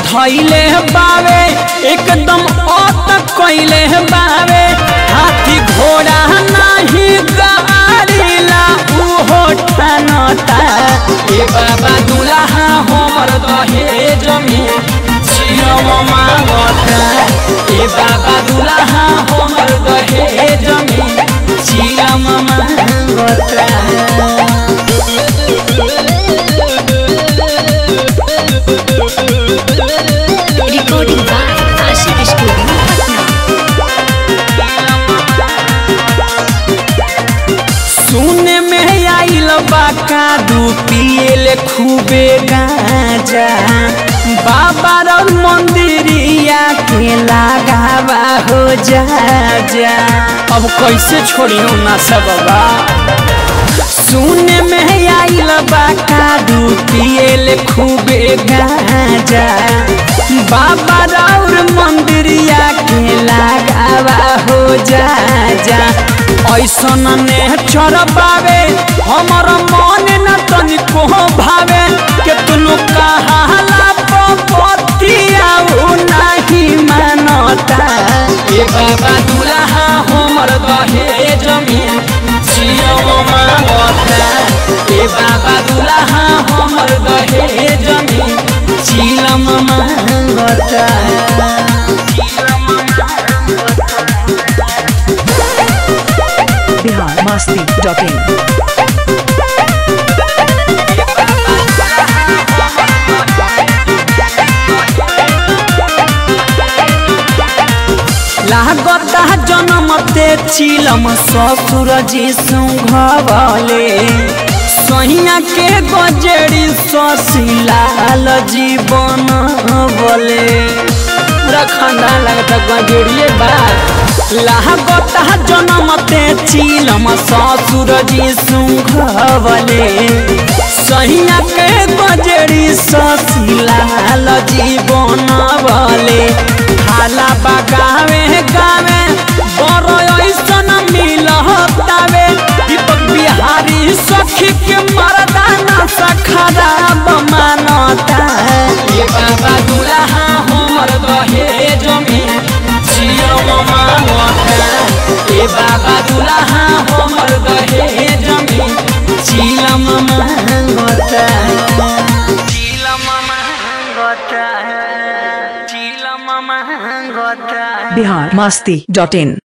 धैले बावे एकदम अत कैले बावे हाथी घोड़ा नहीं गाड़ीला उहो ठानता ए बाबा दुल्हा हमर दहेज में जियम मांगता ए बाबा दुल्हा हमर दहेज में जियम मांगता Recording by Ashik Studio, Patna. सुने में आइल बा कादू पियल खूबे गाजा बाबा रौर मंदिरिया के लगावा हो जा जा अब कैसे छोड़ियो ना सब बा सुने में आइल बा कादू पियल खूबे गाजा बाबा रौर मंदिरिया के लगावा हो जा जा ऐसन ने चरबावे हमर मन न तनिको भावे के तुनु कहाला पतिया नाही मानता ए बाबा दुल्हा हमर दहेज में जियो मांगता ए बाबा दुल्हा हमर दहेज में चिलम मांगता बिहार मस्ती डॉट इन लागता जनमते चिलम ससुर जी सुघवले सहिया के गजेड़ी ससिलाल जीवन बोले पूरा खानदान लगता गजेड़िए बा लागता जनमते चिलम ससुर जी सुघवले सहिया के गजेड़ी ससिलाल जीवन बोले हाला बगावे गावे बड़ो ऐसन मिलतावे दीपक बिहारी सखी के मरदाना सखराब मानता ये बाबा दुल्हा हमर दहेज में जियो मांगता ए बाबा दुल्हा हमर दहेज में चिलम मांगता चिलम मांगता चिलम मांगता बिहार मस्ती डॉट इन